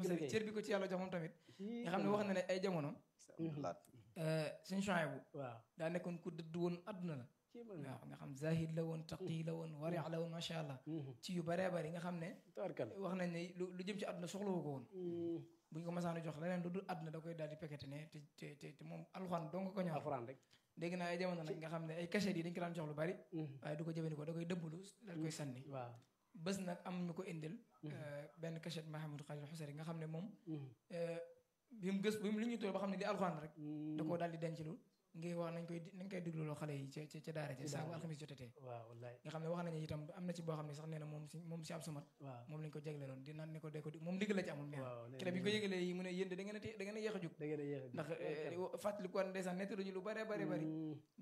xasari cër bi ko ci yàlla jox moom tamit nga xam ne wax na ne ay jamono suñu changé bu waaw daa nekkoon ku dëdd woon adduna la waaw nga xam zahid la woon taqi la woon wari la woon macha allah ci yu bëree bëri nga xam ne tabarkal wax nañ ne lu lu jëm ci adduna soxlawu ko woon buñ ko masaanu jox leneen lu dul adduna da koy daal di pekete ne te te te te moom alxuraan dong ko ñor alxuraan rek dégg naa ay jamono nag nga xam ne ay cachet yi dañ ko daan jox lu bari waaye du ko jëfandikoo da koy dëbblu daal koy sànni waaw bés nag am ñu ko indil benn cachet Mahamadou Khalil Xusari nga xam ne moom bi mu gës bi mu li ñu toll ba xam ne li alxuraan rek da koo daal di denc lu ngir wax nañ koy nañ koy digluloo xale yi ca ca daara ja saa bu alxamis jotatee waaw wallaay nga xam ne wax nañu itam am na ci boo xam ne sax nee na moom si moom si am samat waaw moom lañ ko jagleeloon di naan ne ko de ko moom ndigal la ci amul nee waaw na kere bi ñu ko yëgalee yi mu ne yéen de da ngeen a da ngeen a yéex a jóg da ngeen a yéex a ndax fàttali ko ndeysaan nett ñu lu bare bare bari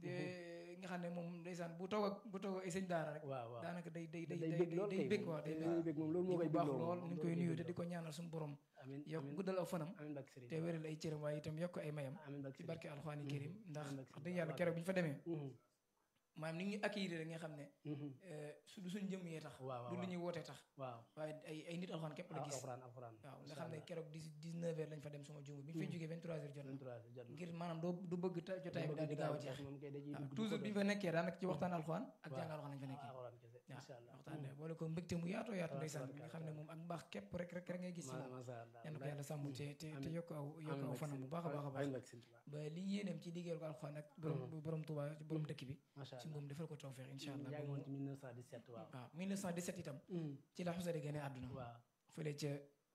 nga xam ne moom ndeysaan bu toog ak bu toog ak ay sëñ daara rek waaw waaw daanaka day day day day day bég lool day kay bég waaw day day bég moom loolu moo koy baax bégloo lool ñu ngi koy nuyu te di ko ñaanal suñu borom amin yokk guddal aw fanam amin bak sëriñ te wéral ay cëram waaye itam yokk ay mayam amin bak ci sëriñ barke alxuraani karim ndax Amiin wax dëgg yàlla keroog bi ñu fa demee Mhm, maanaam ni ñu accueillir rek nga xam ne mhm. su du suñ jëm yee tax waaw waaw du lu ñuy wootee tax waaw waaye ay ay nit alxuraan képp la gis alxuraan alxuraan waaw nga xam ne keroog dix dix neuf heures lañ fa dem suma jumu bi ñu fay jógee vingt trois heures jot na 23 jot na ngir maanaam doo du bëgg ta- jotaay bi daal di gaaw a jeex moom kay da ciy waaw dugg toujours bi ñu fa nekkee daanaka ci waxtaan alxuraan ak waaw. jàng alxuraan lañ fa nekkee alxuraan kese waaw insha allah waxtaan de boole ko mbégte mu yaatoo yaatu Waaw, ndeysaan tabaraka nga xam ne moom ak mbaax képp rek rek rek ngay gis ci ma moom masha allah yal na ko yàlla sàmm te te te Amiin. yokk aw yokk aw fanam bu baax a baax a baax amin bak sëriñ Tuubaa ba li yéeneem ci liggéeyal ko alxuraan ak borom borom Tuuba borom dëkk bi masha ci allah moom defal ko tawfeex incha allah yaa ba ngi woon mu- ci 1917 waaw waaw 1917 itam Mhm, ci la Xusari gane àdduna waaw fële ca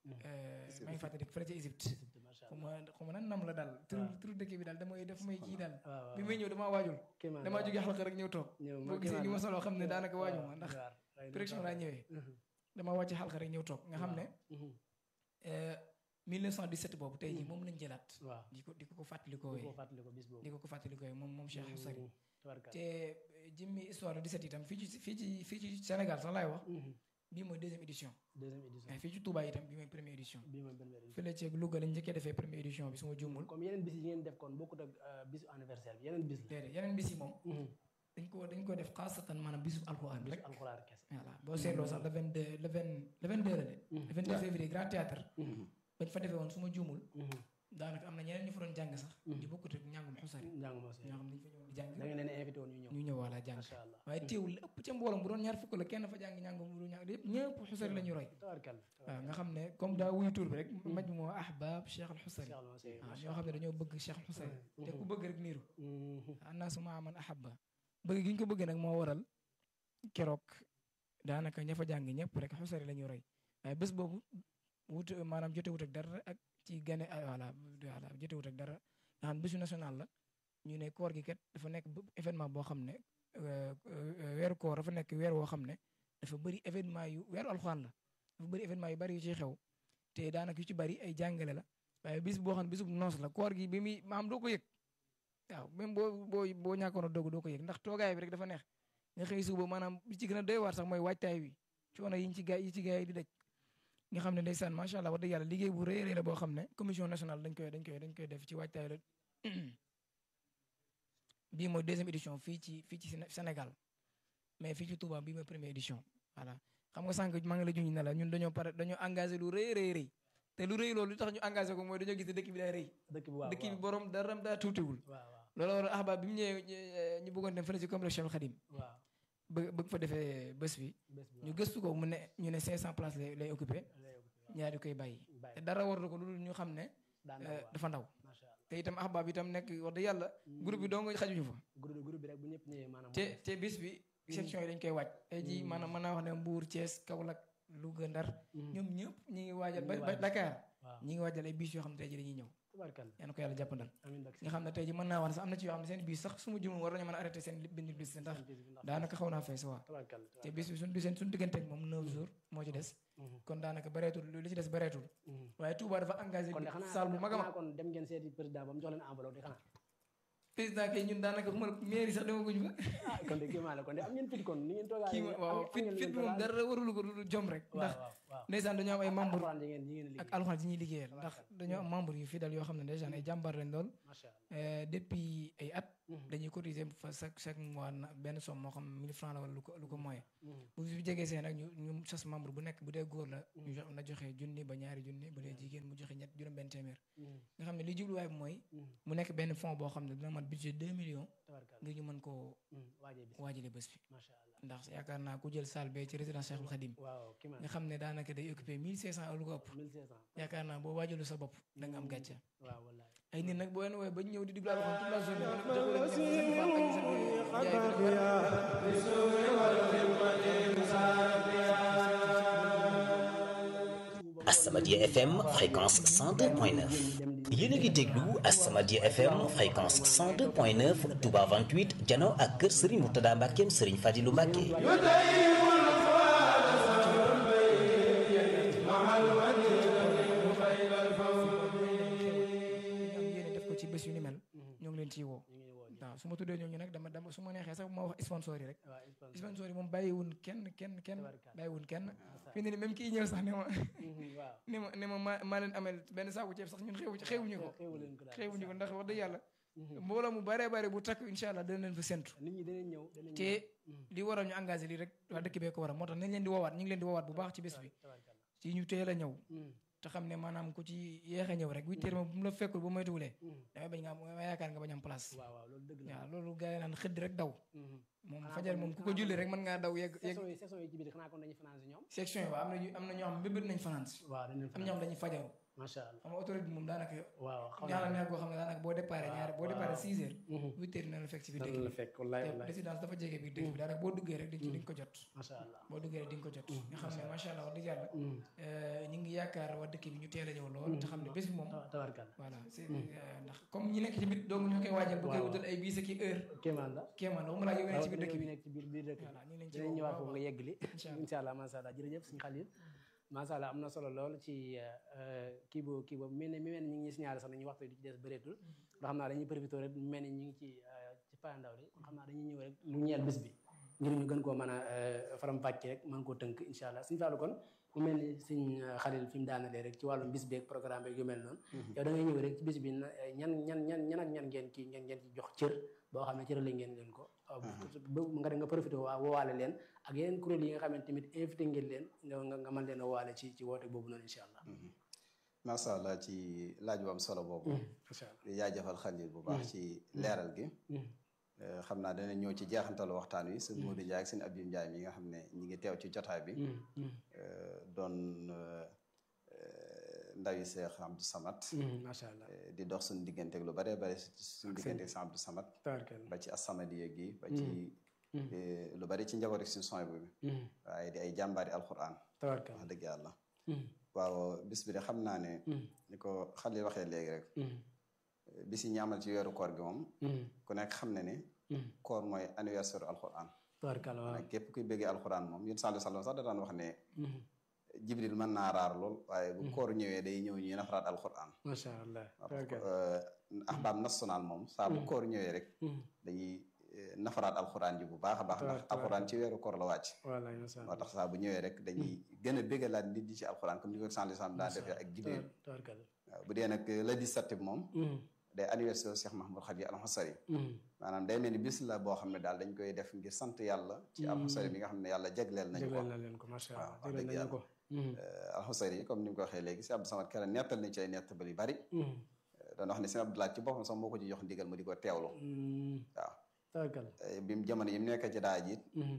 maa ngi fàttali fële ca Égypte Égypte, masha xaw allah ma xaw ma nan nam la daal turu waaw. turu dëkk bi daal damay def may kii daal waaw waaw bi may ñëw damaa waajul kéemaan damaa la, jógee xalqa rek ñëw toog ñëw boo gisee ni ma solo xam ne daanaka waaju ma ndax waar, waaye direction laa ñëwee Mhm, damaa wàcc xalqa rek ñëw toog nga xam ne mhm, euh, 1917 boobu tey jii moom lañ jëlaat waaw di ko di ko ko fàttalikoo di ko fàttali ko bis boobu di ko ko fàttalikoo moom moom Cheikh Xusari Mhm, tabarkalla. te jëmmi histoire du 17 itam fii ci fii ci fii ci Sénégal sax laay wax Mhm, bii mooy deuxième édition deuxième édition mais fii ci Touba itam bii mooy première édition bii mooy benn édition fële ci Louga lañ njëkkee defee première édition bi su ma juumul comme yeneen bis yi ngeen def kon bokkut ak euh, bisu anniversaire bi yeneen bis la déedéet yeneen bis yi moom Mhm, dañ ko dañ ko def xaasatan maanaam bisu alxuraan bisu rek alxuraan kese voilà boo seetloo sax le 22 le 20 le 22 la de le 22 février grand théâtre Mhm, bañ fa defee woon su ma juumul mhm, daanaka am na ñeneen ñu fa doon jàng sax Mhm. di bokkut ak njàngum xusari njàng moo see ñoo xam ne dañ fa ñëw di jàng da ngeen leen invité woon ñu ñëw ñu ñëw wala jàng masha allah waaye teewul li ëpp ca mbooloo bu doon ñaar fukk la kenn fa jàng njàngum bu dul ñàng yëpp ñëpp xusari la ñu roy tabarkalla waaw nga xam ne comme daa wuy tur bi rek maj moo ahbab Cheikh al Xusari Cheikh Alma Sey, waaw masha ñoo xam ne dañoo bëgg Cheikh al Xusari te ku bëgg rek niiru Mhm, annaasu maa man ahabba bëgg gi ñu ko bëgg nag moo waral keroog daanaka ña fa jàng ñëpp rek xusari la ñu roy waaye bés boobu wut maanaam jotewut ak dara ak ci gane ah, voilà voilà jotewut ak dara nga xam bésu national la ñu ne koor gi kat dafa nekk b- événement boo xam ne euh, euh, weeru koor dafa nekk weer woo xam ne dafa bëri événement yu weeru alxuraan la dafa bëri événement yu bëri yu ciy xew te daanaka yu ci bëri ay jàngale la waaye bis boo xam ne bisub noos la koor gi bi muy maam doo ko yëg waaw même boo boo boo ñàkkoon a doog doo ko yëg ndax toogaay bi rek dafa neex nga xëy suba maanaam li ci gën a doy waar sax mooy waajtaay wi coono yi ñu ci gaay yi ci gaay yi di daj nga xam ne ndeysaan macha allah wax dëgg yàlla liggéey bu rëy a rëy la boo xam ne commission nationale dañ koy dañ koy dañ koy def ci waajtaay la bii mooy deuxième édition fii ci fii ci Séné- Sénégal mais fii ci Touba bii mooy première édition voilà xam nga sànq maa ngi la junj ne la ñun dañoo pare dañoo engagé lu rëy rëy rëy te lu rëy loolu li tax ñu engagé ko mooy dañoo gis ne dëkk bi daa rëy dëkk bi waaw dëkk bi waaw borom daram daa tuutiwul waaw waaw loolu war ahbab bi mu ñëwee ñu bëggoon dem fële ci complexe Cheikh Khadim waaw bëgg bëgg fa defee bés bi bés bi ñu gëstu ko mu ne ñu ne 500 places lay lay occupé waaw ñaari koy bàyyi bàyyi te dara war na ko lu dul ñu xam ne daan euh, na waaw dafa ndaw masha allah te itam ahbab itam nekk wax dëgg yàlla groupe bi doo nga xajuñu fa groupe groupe bi rek bu ñëpp ñëwee maanaam te te bis bi section yi dañ koy waaj tey jii maanaam mën naa wax ne Mbour Thiès Kaolack Louga Ndar ñoom ñëpp ñi ngi waajal ba Ñi ngi ba waaj. Dakar waaw ñi ngi waajal ay bis yoo xam ne tey jii dañuy ñëw tabarkalla yal na ko yàlla jàppandal amiin bak nga xam ne tey jii mën naa wax ne sax am na ci yoo xam ne seen bis sax su ma jumul war nañu mën a arrêté seen bind bis ndax daanaka xaw naa fees waa tabarkalla te bis bi suñ seen suñu diggante ak moom 9 jours moo ci des kon daanaka bareetul li ci des bareetul waaye Touba dafa engagé kon de xanaa salle bu mag a mag xanaa kon dem ngeen seeti président ba mu jox leen enveloppe di xanaa président kay ñun daanaka xuma mairie sax demaguñ fa ah kon de kii maa la kon de am ngeen fit kon ni ngeen toogaa kii ma waaw fit fit bi moom dara warulu ko lu jom rek ndax waaw waaw ndeysaan dañoo am ay membre alxuraan yi ngeen yi ngeen ak liggéey alxuraan yi ñuy liggéeyal ndax dañoo am membre yu fidèle yoo xam ne ndeysaan ay jàmbaar lañ lool macha allah Euh, depuis ay at Mhm. dañuy cotiser fa chaque chaque mois na benn somme moo xam 1000 francs la wala lu ko lu ko moyen Mhm. bu fi jegee seen nag ñu ñu sas membre bu nekk bu dee góor la ñu jox na joxe junni ba ñaari junni bu dee jigéen mu mais li jubluwaay bi mooy mu nekk benn fonds boo xam ne dina mat budget deux millions tabarkalla ngir ñu mën koo waajee bis waajale bés bi macha allah ndax yaakaar naa ku jël salle bee ci résidence Cheikhul Khadim waaw ki ma nga xam ne daanaka day occupé mille cinq cent lu ko ëpp 1500 yaakaar naa boo waajalu sa bopp da nga am gàcce waaw wallaay ay nit nag boo leen woowee ba ñu ñëw di diglu alxuraan toute la journée ba noppi jox leen ñoom ñu sant Fall ak ñu sant Njaay dana war As-Samadiyya FM fréquence 102.9 yéen a ngi déglu As-Samadiyya FM fréquence 102.9 Touba 28 jano ak kër Serigne Mourtada Mbackeem Serigne Fadilou Mbacke am yéene def ko ci bés yu ni mel ñoo ngi leen ciy woo ñu ngi woo ñu waaw su ma tuddee ñooñu nag dama dama su ma neexee sax ma wax sponsor yi rek waaw sponsor sponsor yi moom bàyyiwun kenn kenn kenn Tabarkalla. bàyyiwun kenn fi ne ni même kii ñëw sax ne ma waaw ne ma ne ma maa maa leen amel benn saaku ceeb sax ñun xewu xewuñu ko xewu leen ko daal xewuñu ko ndax wax dëgg yàlla mbooloo mu bare bare bu takk incha allah dana leen fa séntu nit ñi danañ ñëw danañ te li waral ñu engagé lii rek waa dëkk bee ko waral moo tax nañ leen di woowaat ñu ngi leen di woowaat bu baax ci bés bi tabarkalla ci ñu teel a ñëw te xam ne maanaam ku ci yeex a ñëw rek huit heures moom bu mu la fekkul ba moytuwulee damay bañ nga am damay yaakaar nga bañ am place waaw waaw loolu dëgg la waaw loolu gars yi naan xëdd rek daw moom Xanaa fajar kon- moom ku ko julli rek mën ngaa daw yegg yegg saison yi saison yi ci biir xanaa kon dañuy fanaan si ñoom section yi waaw am na ñu am na ñoo xam mbébét nañ fanaan si waaw dañ leen am ñoo xam dañuy fajaru macha allah xam nga autorité bi moom daanaka waaw xaw ñaala naa neex goo xam ne daanaka boo déparé ñaari boo déparé six heures Mhm. huit heures dina la fekk ci biir dana dëkk la bi fekk wallaay te wallaay résidence dafa jege biir dëkk bi daanaka boo duggee rek di ci di nga ko jot macha allah boo duggee rek di nga ko jot nga xam ne macha allah wax dëgg yàlla ñu ngi yaakaar waa dëkk bi ñu teel a ñëw lool te xam ne bés bi moom Ta- tabarkalla voilà c'est ndax comme ñi nekk ci biir dong ñu koy waajal bu koy Waaw. wutal ay bis ak i heure kéemaan la kéemaan waxuma laa yow nekk ci biir dëkk bi bi nekk ci biir biir dëkk voilà ñu ngi leen ci dinañ woo ñëwaat bu foofu baax nga yeggali Incha allah. incha allah macha allah jërëjëf suñu xalil macha allah am na solo lool ci euh, kii boobu kii boobu mel ne mi mel ni ñu ngi signalé sax nañu waxtu di ci des bëreetul loo xam naa dañuy profité rek mu mel ni ñu ngi ci euh, ci payandaw li kon xam naa dañuy ñëw rek lu ñeel bis bi ngir ñu gën koo mën a euh, faram fàcce rek mën koo tënk incha allah suñu fàllu kon mu mel ni suñ xalil fi mu daanalee rek ci wàllum bis beeg programme beeg yu mel noonu yow da ngay ñëw rek ci bis bi na- ñan ñan ñan ñan ak ñan ngeen kii ngeen ngeen ci jox cër boo xam ne cër la ngeen leen ko ba nga dem nga profité waa woowaale leen ak yeneen kuréel yi nga xamante tamit invité ngeen leen nga nga nga mën leen a woowaale ci ci woote boobu noonu incha allah macha allah ci laaj bu am solo boobu incha allah di jaajëfal xalil bu baax ci leeral gi Eh, xam naa dana ñëw ci jeexantalu waxtaan wi sëñ Modou Ndiaye ak sëñ Abdou Ndiaye mi nga xam ne ñi ngi teew ci jotaay bi eh, doon eh, eh, ndawi Seex Abdou Samad macha allah eh, di dox suñu diggante ak lu bare bare suñu diggante ak sëñ Abdou Samad tabarkalla ba ci As-Samadiyya gi ba ci eh, lu bari ci njaboot ak suñu son bi waaye di ay jàmbaari alxuraan tabarkalla wax dëgg yàlla waaw bis bi de xam naa ne ni ko xalil waxee léegi rek bis yi ñu amal ci weeru koor gi moom ku nekk xam ne ne koor mooy anniversaire alxuraan tabarkalla waaw nag képp kuy bëggee alxuraan moom yéen sallallahu alayhi wasallam sax da daan wax ne jibril mën naa raar lool waaye bu koor ñëwee day ñëw ñuy nafaraat alxuraan macha allah waaw tabarkalla ahbaab national moom saa bu koor ñëwee rek dañuy eh, nafaraat alxuraan ji bu baax a baax ndax Tabaraka. alxuraan ci weeru koor la wàcc wallaay macha moo allah tax saa bu ñëwee rek dañuy gën a bëggalaat nit ñi ci alxuraan comme ni ko sallallahu alayhi wasallam daa defee ak jibril tabarkalla waaw bu dee nag le 17 bi moom day anniversaire Cheikh Mahmoud Khadi al-Husari maanaam day mel ni bis la boo xam ne daal dañ koy def ngir sant yàlla ci al-Husari bi nga xam ne yàlla jagleel nañu ko jagleel na leen ko macha allah waaw wax jagleel dëgg nañu ko al-Husari yi comme ni mu ko waxee léegi si Abdou Samad Kara nettal na ci ay nettali yu bari doon wax ne sëñ Abdoulaye ci boppam sax moo ko ci jox ndigal mu di ko teewlu waaw tabarkalla Eh, bi mu jamono yi mu nekk ci daa jiit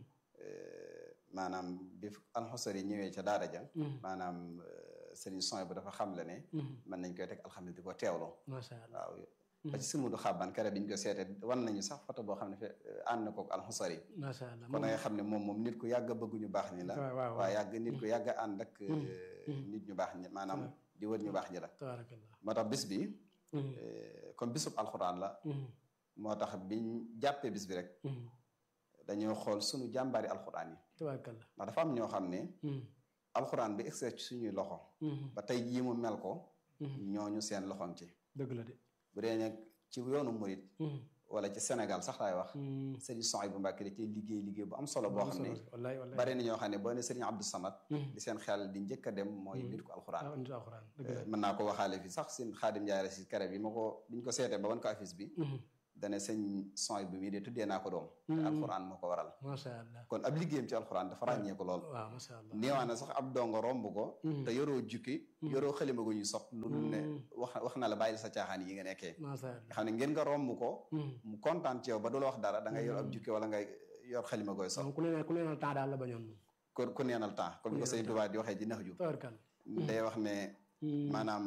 maanaam bi al-Husari yi ñëwee ca daara ja maanaam eh, sëriñ son bu dafa xam le ne mën nañ koy teg alxames di ko teewlu macha allah waaw ba ci sëmudu xaban kare bi ñu ko seete wan nañu sax photo boo xam ne fe ànd na kook alxusari macha allah kon nga xam ne moom moom nit ku yàgg a bëgg ñu baax ñi la waaw waaw waaye yàgg nit ku yàgg a ànd ak nit ñu baax ñi maanaam di wër ñu baax ñi la tabarkalla moo tax bis bi eh, comme bisub alxuraan la moo tax biñ jàppee bis bi rek dañoo xool sunu jàmbaari alxuraan yi tabarkalla ndax dafa am ñoo xam ne alxuraan bi egsi ci suñuy loxo ba tey jii mu mel ko ñooñu seen loxoom ci dëgg la de bu dee nag ci yoonu murit wala ci Sénégal sax laay wax sëriñ Souhaïbou Mbacké da cee liggéey liggéey bu am solo boo xam ne wallaay wallaay bari na ñoo xam ne boo ne sëriñ Abdou Samad di seen xel di njëkk a dem mooy nit ko alxuraan ah nit alxuraan dëgg la mën naa ko waxaale fi sax seen xaadim njaay si kare bi ma ko biñ ko seetee ba wan ko affiche bi dane sëñ sony bi mii de tuddee naa ko doom te alxuraan moo ko waral macha allah kon ab liggéeyam ci alxuraan dafa ràññee ko lool waaw macha allah néewaa na sax ab dongo romb ko te yoroo jukki yoroo xalima gu ñu sopp lu dul ne wax wax na la bàyyil sa caaxaan yi nga nekkee macha allah nga xam ne ngeen nga romb ko mu kontaan ci yow ba du la wax dara da ngay yor ab jukki wala ngay yor xalima gooy sopp ku ne ku ne temps daal la bañoon ku ku neenal temps comme ni ko sëñ Tuubaa di waxee ji nax ju tabarkal day wax ne maanaam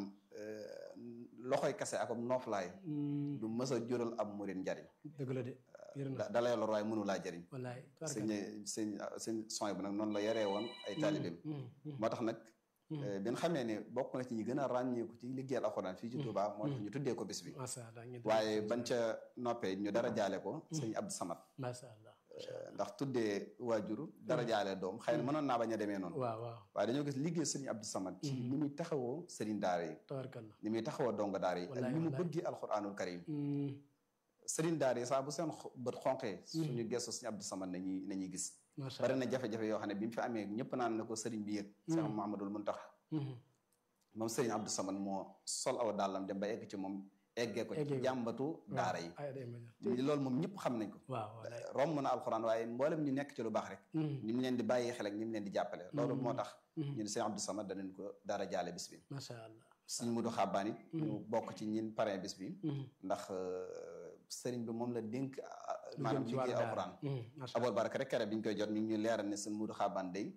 loxoy kase ak ab nooflaay du mës a jural ab murit njariñ dëgg la de yër na da lay lor waaye mënu laa jariñ wallaay sëñ sëñ sëñ son bu nag noonu la yoree woon ay taalibeem moo tax nag bi nga xamee ne bokk na ci ñi gën a ràññeeku ci liggéeyal alxuraan fii ci Touba moo tax ñu tuddee ko bis bi macha allah ñu waaye bañ ca noppee ñu dara jaale ko sëñ Abdou Samad macha allah ndax tuddee waajur dara jaale doom xëy na mënoon naa bañ a demee noonu waaw waaw waaye dañoo gis liggéey sëriñ Abdou Samad ci ni muy taxawoo sëriñ daara yi tabarkal ni muy taxawoo donga daara yi ak ni mu bëggee alxuraanul karim sëriñ daara yi saa bu seen bët xonqee suñu gestu sëriñ Abdou Samad nañuy nañuy gis macha bari na jafe-jafe yoo xam ne bi mu fi amee ñëpp naan na ko sëriñ bi yëg Cheikh Mouhamadoul Mountakha moom sëriñ Abdou Samad moo sol aw dàllam dem ba egg ci moom eggee ko ci jàmbatu daara yi loolu moom ñëpp xam nañ ko waaw romb na alxuraan waaye mboolem ñu nekk ci lu baax rek ni mu leen di bàyyi xel ak ni mu leen di jàppale loolu moo tax ñu ne sëriñ Abdou Samad danañ ko dara jaale bis bi macha allah sëriñ Mudu Xabbaan it ñu bokk ci ñin parrain bis bi ndax sëriñ bi moom la dénk maanaam liggéey alxuraan abol baraka rek kere bi ñu koy jot mi ngi ñu leeral ne sëriñ Mudu Xabbaan day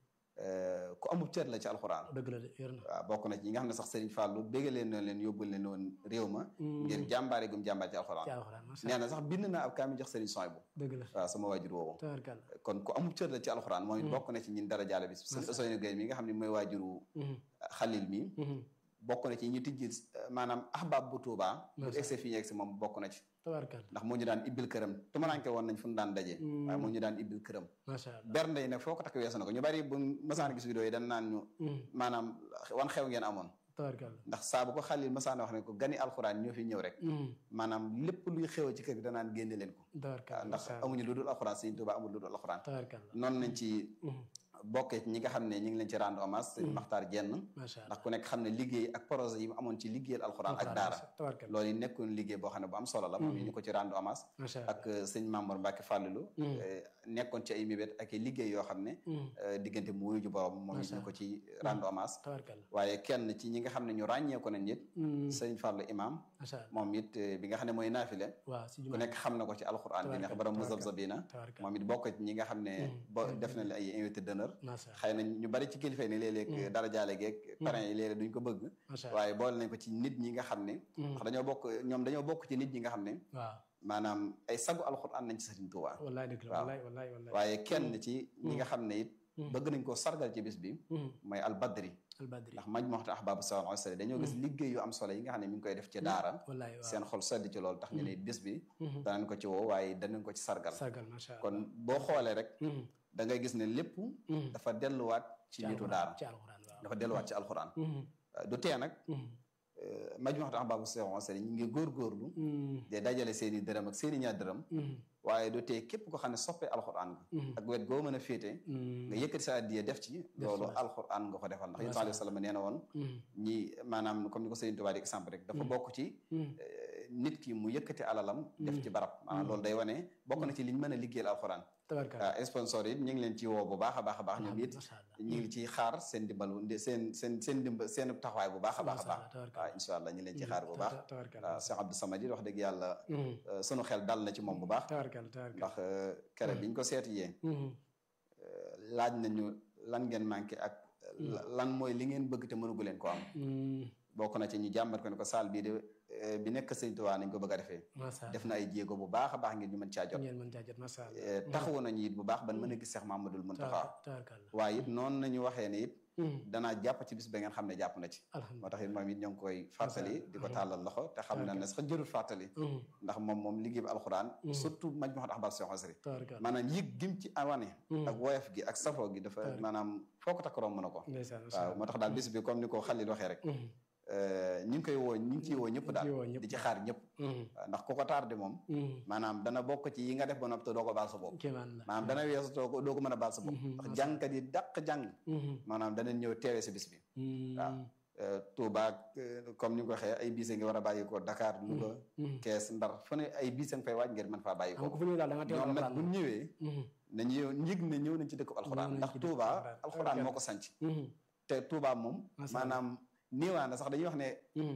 ku amul cër la ci alxuraan dëgg la de yor na waaw bokk na ci ñi nga xam ne sax Serigne Fallou bégga leen noonu leen yóbbul leen woon réew ma ngir jàmbaare gum jàmbaar ci alxuraan nee na sax bind na ab kaami jox Serigne Soy bu dëgg la waaw sama waajur woowu tabarkal kon ku amul cër la ci alxuraan moom it bokk na ci ñin dara jaale bis Serigne Ousseynou Gueye mi nga xam ne mooy waajuru Xalil mi bokk na ci ñu tijji maanaam ahbab bu Touba bu egsi fi ñu egsi moom bokk na ci tabarkal ndax moo ñu daan ibbil këram tumaranke woon nañ fu ñu daan daje waaye moo ñu daan ibbil këram macha allah bernde yi nag foo ko takk weesu na ko ñu bari bu masaan gis vidéo yi dañ naan ñu maanaam wan xew ngeen amoon tabarkal ndax saa bu ko xalil masaan wax ne ko gani alxuraan ñoo fi ñëw rek maanaam lépp luy xew ci kër gi danaan génne leen ko tabarkal ndax amuñu lu dul alxuraan Sëriñ Tuubaa amul lu dul alxuraan tabarkal noonu nañ ci bokkee ci ñi nga xam ne ñi ngi leen ci rendre hommage sëñ Maxtaar Jenn macha allah ndax ku nekk xam ne liggéey ak projet yi mu amoon ci liggéeyal alxuraan ak daara tabarkal loolu yi nekkoon liggéey boo xam ne bu am solo la moom ñu ko ci rendre hommage macha allah ak sëñ Mamour Mbacke Fallilou nekkoon ci ay mébét ak i liggéey yoo xam ne diggante mu wuyu ju borom moom it ñu ko ci rendre hommage tabarkal waaye kenn ci ñi nga xam ne ñu ràññee ko nañ it sëñ Fallou imam macha allah moom it bi nga xam ne mooy naafile waaw si ku nekk xam na ko ci alxuraan bi ndax borom muzabzabina tabarkal moom it bokk ci ñi nga xam ne bo def na ay invité d'honneur macha xëy na ñu bari ci kilifa yi ne léeg-léeg dara jaale geeg parrain yi léeg-léeg duñ ko bëgg allah waaye boole nañ ko ci nit ñi nga xam ne ndax dañoo bokk ñoom dañoo bokk ci nit ñi nga xam ne waaw maanaam ay sagu alxuraan nañ ci Sëriñ Tuubaa wallaay dëgg la waaw. wallaay wallaay wallaay waaye kenn ci ñi nga xam ne it bëgg nañ koo sargal ci bis bi mooy albadri albadri ndax maj moxta ahbaabu sawal osali dañoo gis liggéey yu am solo yi nga xam ne mi ngi koy def ci daara wallaay waaw seen xol sedd ci loolu tax ñu ne bis bi danañ ko ci woo waaye danañ ko ci sargal sargal macha allah kon boo xoolee rek da ngay gis ne lépp dafa delluwaat ci nitu daara ci alxuraan waaw dafa delluwaat ci alxuraan du tee nag maj moxta ahbaabu sawal osali ñu ngi góorgóorlu de dajale seen i dërëm ak seen i ñaar dërëm waaye du tee képp ko xam ne soppee alxuraan nga ak wet goo mën a féete nga yëkkati sa addiya def ci loolu alxuraan nga ko defal ndax yonent alayhi salaam nee na woon ñi maanaam comme ni ko Sëriñ Tuubaa di exemple rek dafa bokk ci nit ki mu yëkkati alalam def ci barab maanaam loolu day wane bokk na ci liñ mën a liggéeyal alxuraan tabarkal waaw sponsor yi ñu ngi leen ci woo bu baax a baax a baax ñoom it macha allah ñu ngi ciy xaar seen dimbalu seen seen seen dimba seen taxawaay bu baax a baax a baax tabarkal waaw incha allah ñu leen ci xaar bu baax tabarkal waaw Cheikh Abdou Samad it wax dëgg yàlla sunu xel dal na ci moom bu baax tabarkal tabarkal ndax kere biñ ko seeti yee laaj nañu lan ngeen manqué ak lan mooy li ngeen bëgg te mënugu leen ko am bokk na ci ñu jàmbat ko ne ko saal bii de bi nekk Sëñ Tuubaa nañ ko bëgg a defee macha allah def na ay jéego bu baax a baax ngir ñu mën caa jot ngeen mën caa jot macha allah taxawu nañu it bu baax ban mën a gis Seex Mamadul Muntaxa tabarkal waaye it noonu nañu waxee ne it danaa jàpp ci bis ba ngeen xam ne jàpp na ci alhamdulilah moo tax it moom it ñoo ngi koy fàttali di ko tàllal loxo te xam na ne sax jërul fàttali ndax moom moom liggéey bi alxuraan surtout maj ma ahbab Seex Xasri tabarkal maanaam yëg gim ci awane ak woyof gi ak safoo gi dafa maanaam foo ko takk romb na ko ndeysaan waaw moo tax daal bis bi comme ni ko Xalil waxee rek ñu ngi koy woo ñu ngi ciy woo ñëpp daal di ci xaar ñëpp waaw ndax ku ko tardé moom maanaam dana bokk ci yi nga def ba noppi te doo ko baal sa bopp kéemaan la maanaam dana weesu doo ko doo ko mën a baal sa bopp ndax jàngkat yi dàq jàng maanaam danañ ñëw teewee si bis bi waaw Touba ak comme ni nga ko waxee ay bis nga war a bàyyi ko Dakar Louga Kees Ndar fu ne ay bis nga fay waaj ngir mën faa bàyyi ko xam nga fu ñuy daal da nga teewal ñoom nag alxuraan bu ñu ñëwee nañu yow njëg ne ñëw nañ ci dëkk alxuraan nañ ndax ci dëkku Touba alxuraan. alxuraan moo ko sanc te Touba moom Masha Allah. maanaam niiwaana sax dañuy wax ne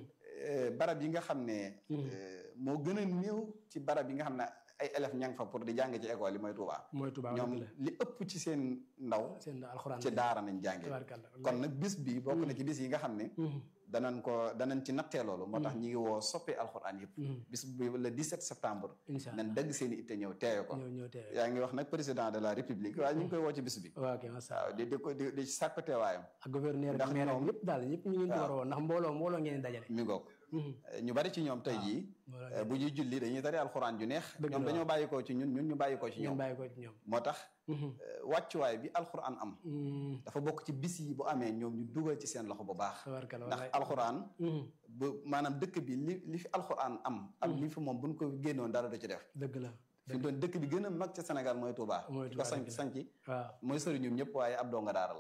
eh, barab yi nga xam ne eh, moo gën a néew ci barab yi nga xam ne ay élèves ña nga fa pour di jàng ci école yi mooy Touba mooy Touba ñoom dëgg la li ëpp ci seen ndaw seen alxuraan ci daara nañ jàngee tabarkalla kon nag bis bi bokk na ci bis yi nga xam ne danañ ko danañ ci nattee loolu moo tax ñi ngi woo soppee alxuraan yëpp bis bi le 17 septembre incha allah nañ dëgg seen i itte ñëw teewe ko ñëw ñëw teewe yaa ngi wax nag président de la république waaye ñu ngi koy woo ci bis bi waaw ok macha waaw allah di di ko di di sàkk teewaayam ak gouverneur ndax ak maire ak ñoom- ñëpp daal ñëpp ñu ngi leen di war a woon ndax mbooloo mbooloo ngeen di dajale mi ngoog ñu bari ci ñoom tey jii mbooloo eh, bu ñuy julli dañuy tari alxuraan ju neex Dëgg ñoom la. dañoo bàyyi ko ci ñun ñun ñu bàyyi ko ci ngeen ñoom bàyyi ko ci ñoom moo tax eh, wàccuwaay bi alxuraan am dafa bokk ci bis yi bu amee ñoom ñu dugal ci seen loxo bu baax tabarkalla ndax wallaay alxuraan bu maanaam dëkk bi li li fi alxuraan am ak li fi moom buñ ko génnoon dara du ci def dëgg la fi mu doon dëkk bi gën a mag ca Sénégal mooy Touba Mooy ki ko Touba, sanc dëgg la. sanc waaw mooy sëriñum ñëpp waaye ab donga daara la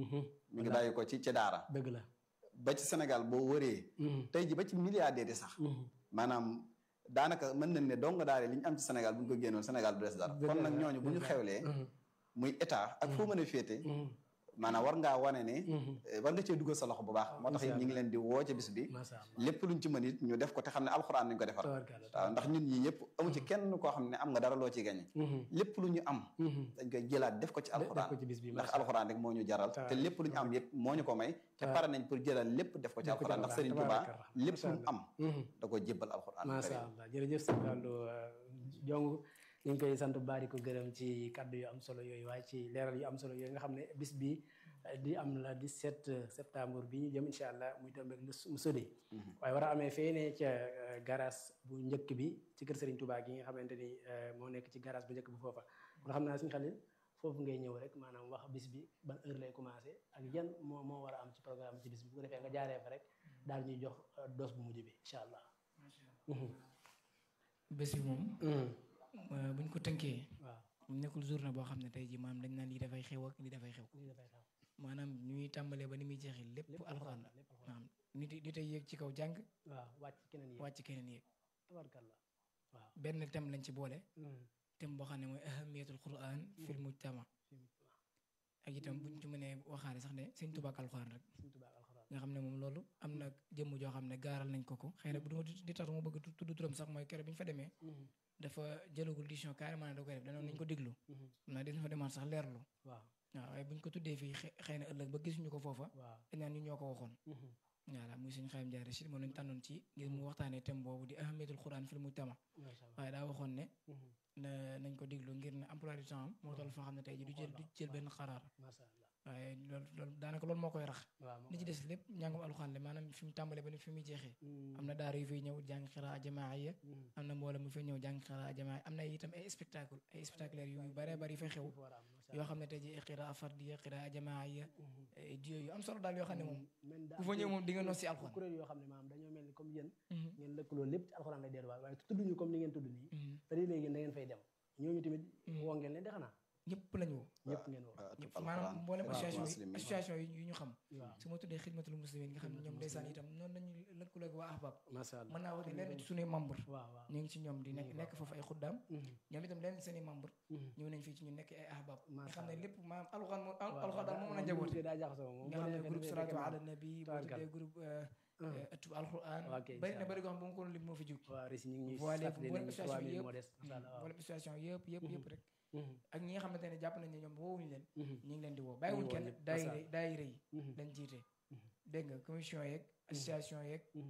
mi ngi bàyyi ko ci ci daara dëgg la ba ci Sénégal boo wëree tey ji ba ci milliardaires yi sax maanaam daanaka mën nañ ne donga daara li ñu am ci Sénégal bu ñu ko génnoon Sénégal du des dara Dëgg kon la, nag ñooñu bu ñu dëgg la. xewlee muy état ak foo mën a féete maanaam war ngaa wane ne eh, war nga cee dugal sa loxo bu baax moo tax it ñu ngi leen di woo ca bis bi macha allah lépp luñ ci mën it ñu def ko te xam ne alxuraan nañ ko defar tabarkalla waaw ndax ñun ñi ñëpp amu ci kenn koo xam ne am nga dara loo ci gañe lépp lu ñu am dañ koy jëlaat def ko ci def alxuraan ko ci bis bi ndax macha allah alxuraan rek moo ñu jaral te Tabaaraka. lépp lu ñu am yëpp moo ñu ko may te Tabaaraka. pare nañ pour jëlal lépp def ko ci Def ko ci alxuraan ndax alxuraan, Serigne Touba tabaaraka. lépp Macha lu mu am Mhm. da ko jébbal alxuraan macha karim. allah jërëjëf sëñ Fallou jong ñu ngi koy sant bu baax di ko gërëm ci kaddu yu am solo yooyu waaye ci leeral yu am solo yooyu nga xam ne bis bi eh, di am la 17 septembre bi ñu jëm incha allah muy tombeeg lu mu sodi waaye war a amee fee ne ca eh, garage bu njëkk bi ci kër Serigne Touba gi nga xamante ni eh, moo nekk ci garage bu njëkk bi foofa kon xam naa suñu xalil foofu ngay ñëw rek maanaam wax bis bi ban heure lay commencé ak yan moo moo war a am ci programme ci bis bi bu ko defee nga jaaree fa rek daal ñuy jox eh, dose bu mujj bi incha allah. bés bi moom euh, buñ ko tënkee waaw nekkul journée boo xam ne tey ji maanaam dañ naan lii dafay xew ak lii dafay xew lii dafay xew. maanaam ñuy tàmbalee ba ni muy jeexee lépp alxuraan la lépp alxuraan. maanaam nit yi nit ay yéeg ci kaw jàng waaw wàcc keneen yi wàcc keneen yéeg tabarkalla waaw benn thème lañ ci boole Mm. thème boo xam ne mooy ahamiyatul quran fil mujtama ak itam buñ ci mënee waxaale sax ne sëñ Tuubaa ak alxuraan rek Sëñ Tuubaa ak alxuraan nga xam ne moom loolu am na jëmm joo xam ne gaaral nañ ko ko xëy na bu duma di tax mu bëgg tudd turam sax mooy keroog bi ñu fa demee Mhm. dafa jëlagul décision carrément ne da koy def danoon nañ ko déglu Mhm. xam naa dañ fa demaat sax leerlu waaw waaw waaye buñ ko tuddee fii xe- xëy na ëllëg ba gisuñu ko foofa waaw dañ naan ñu ñoo ko waxoon Mhm. voilà muy suñu xayam jaare si moom lañ tànnoon ci ngir mu waxtaanee thème boobu di ahamiyatul quran fil mujtama macha allah waaye daa waxoon ne Mhm. na nañ ko déglu ngir ne emploi du temps am moo toll foo xam ne tey ji du jël du jël benn xaraar macha allah waaye loolu loolu daanaka loolu moo koy rax waaw moo li ci koy- des lépp njàngum alxuraan la maanaam fi mu tàmbalee ba ni fi muy jeexee Mm. am na daara yu fiy ñëw jàng xiraa jamaaiya Mhm. am na mbooloo mu fiy ñëw jàng xiraa jamaaiya am na itam ay spectacle ay spectaculaire yu bare bari yu fay xew Dafa war a am, macha yoo allah. xam ne tey ji xiraa fardiya xiraa jamaaiya Mhm. ay duo yu am solo daal yoo xam ne moom men daa ku fa am ñëw moom di nga kuréel- nos si alxuraan kuréel yoo xam ne maanaam dañoo mel ni comme yéen Mhm. ngeen lëkkaloo lépp ci alxuraan lay delluwaat waaye tudduñu comme ni ngeen tudd nii Mhm. te léegi da ngeen fay dem ñooñu tamit Mhm. woo ngeen leen de xanaa ñëpp lañu woo ñëpp ngeen woo waaw ñëpp tub maanaam alxuraan. mboolem waaw, association yi muslimin. association yi yu ñu xam waaw su ma tuddee xidmatul muslimin nga xam ne ñoom Xidmatul ndeysaan muslimin. itam noonu lañu lëkkaloo ak waa ahbab macha allah mën naa wax ne leen ci suñuy membre waaw waaw ñu ngi ci ñoom di nekk Mhm. nekk foofu ay xuddaam Mhm. ñoom itam leen seen i membre Mhm. ñëw nañ fii ci ñu nekk ay ahbab nga Macha xam ne Allah. lépp maanaam alxuraan moo waaw, alxuraan daal moo mën a waaw, njaboote mbir mi daa jaxasoo moom nga bu xam ne nekkee groupe dafay salaatu fekk ala nabi boo Tabarkalla. tuddee groupe Mhm. ëttub alxuraan Ok, bari incha na bari goo xam bu ma ko doon lim moo fi jóg waaw Régis ñu ngi ñuy Voilé fàttali mboolem nañu association 3000 yëpp. moo des macha allah waaw. wala association yëpp yëpp yëpp rek Mhm. ak ñi nga xamante ne jàpp nañ ne ñoom woowuñu leen Mhm. ñu ngi leen di woo bàyyiwuñ woo kenn ñëpp, daayira macha daayira yi Mhm. lañ jiite Mhm. dégg nga commission yeeg association yeeg Mhm.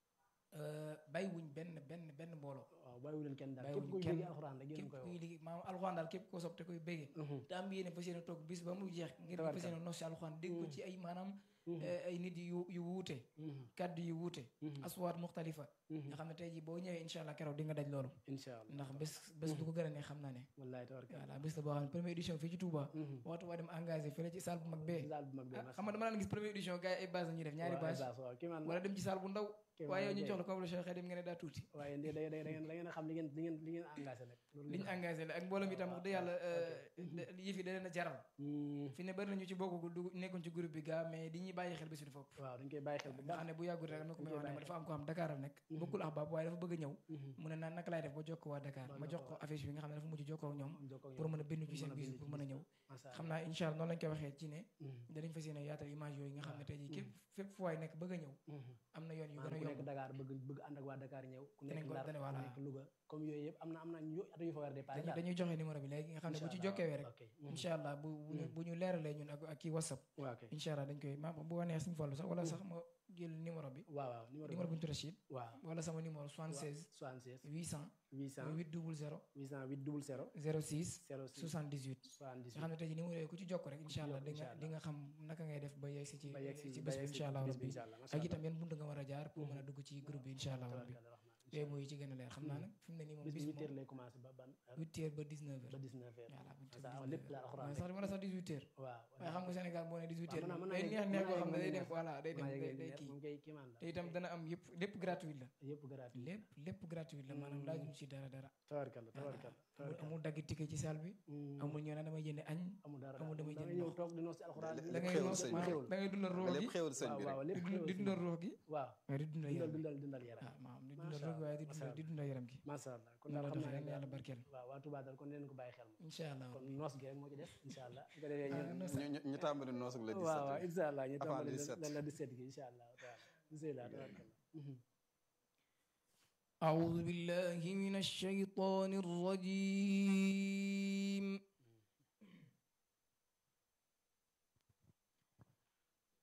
euh, bàyyiwuñ benn benn benn mbooloo waaw bàyyiwu leen kenn daal képp bàyyiwuñ kuy kenn. bëgg alxuraan rek yéen képp koy kuy woo liggéey maanaam alxuraan daal képp koo sopp te koy béggee Mhm. te am yéene fas yéene toog bis ba mu jeex ngir ñu fas yéene nos si alxuraan dégg ko ci ay maanaam Mhm. eh, ay nit yu yu wuute Mhm. kaddu yu wuute Mhm. aswaat muxtalifa Mhm. nga xam ne tey jii boo ñëwee incha allah keroog di nga daj loolu incha allah ndax bés bés du ko gën a ne xam naa ne wallahi tabaraka voilà bés la boo xam ne première édition fii ci Touba Mhm. waxtu waa dem engagé fële ci salle bu mag bee daal bu mag bi ah xam nga dama daan gis première édition gars yi ay base la ñuy def ñaari base waaw kii man wala dem ci salle bu ndaw Kii waaye yow man ñu kay. jox la convolution xëy dem nga ne daa tuuti waaye da da da ngeen da ngeen a xam li ngeen li ngeen li ngeen engagé nag loolu li ñu engagé la ak mbooloo mi tam wax dëgg yàlla yëf yi da leen a jaral Mhm. fi ne bari nañu ci bokk dugg nekkoon ci groupe bi gaa mais di ñëw dañuy bàyyi xel bés bi dafa ëpp waaw dañ koy bàyyi xel bu nga baax xam ne bu yàggul rek am na ko may dañ wax koy ne ma bàyyi dafa am ko xam Dakar la nekk bokkul ahbaab waaye dafa bëgg a ñëw Mhm. mu ne naan naka laay def ba jokkoo waa Dakar Ba ma jox ko jokkoo. affiche bi nga xam ne dafa mujj jokkoo ak ñoom Am jokkoo ak pour ñoom. mën a bindu ci Pour seen mën a bis bindu pour ci mën a bis ñëw Masha Allah. xam naa incha allah noonu lañ koy waxee ci ne Mhm. danañ fas yéene yaatal image yooyu nga xam ne tey jii képp Mhm. fépp fu waay nekk bëgg a ñëw Mhm. am na yoon yu gën a maanaam ku nekk yomb Dakar bëgg bëgg ànd ak waa Dakar ñëw ku Danañ nekk ko- Ndar dana- ku voilà. nekk Louga comme yooyu yëpp am na am na ñu at yu fa war a dépassé dañuy dañuy joxe numéro bi léegi nga xam ne bu ci jokkewee rek incha allah bu bu ñu bu ñu leeralee ñun ak ak kii whatsapp waaw ok incha allah dañ koy ma bu wanee suñu fallu sax wala sax ma jël numéro bi waaw waaw numéro numéro bu ñu tuddee Rachid waaw wala sama numéro 76 76 800 800 800 00 808 00 06 06 78 nga 78 xam ne tey jii numéro yooyu ku ci jokk rek incha allah di Incha nga allah. di nga xam naka ngay def ba yegg si ci ba yegg si ci ba bés bi yegg si incha allah bis bi rabbi incha allah macha ak allah itam yan bunt nga war a jaar pour mën a dugg ci groupe bi incha allah rabbi tabarkalla rahman yooyu mooy ci gën a leer xam naa nag fi mu ne nii moom bis bis bi bi 8 heures moom lay commencé ba ban heure 8 heures ba 19 ba heures 19 heures voilà bu Macha Allah, lépp la alxuraan sax wala sax 18 heures waaw waaye xam nga Sénégal boo ne 18 heures mën naa- moom mën naa day yegg- neex neex mën naa boo xam ne yegg day neex. dem voilà day dem maa day yegg day leer kii moom kay kiimaan la te itam dana am yëpp lépp gratuit la yëpp gratuit lépp lépp gratuit la maanaam laajuñ ci dara dara tabarkalla tabarkalla amul tabarkalla amul dagg ticket ci salle bi Mm. amul ñëw na damay jënd añ amul dara amul damay da jënd ngay ñëw ndox. toog di noos ci alxuraan lépp da ngay xéwal noos sëñ bi maanaam da ngay dundal ruux lépp gi xéwal sëñ bi waaw waaw rek lépp di xéwal di si dundal ruux gi waaw waaye di dundal dundal yaram gi dundal dundal yaram waaw maanaam di Masha dundal ruux gi waaye di Allah, dundal di dundal yaram gi macha allah kon noonu daal la xam defee naa yàlla ne barkeel waaw waa Touba daal kon dinañ ko bàyyi xel moom incha allah kon noos gi rek moo ci des incha allah su ko defee Ah, ñun noos ñu ñu- ñu tàmbali noos ak le 17 waaw waaw rek. incha allah ñu Avant tàmbali 17. lan la 17 gi incha allah taala bismillah tabarkalla Mhm. أعوذ بالله من الشيطان الرجيم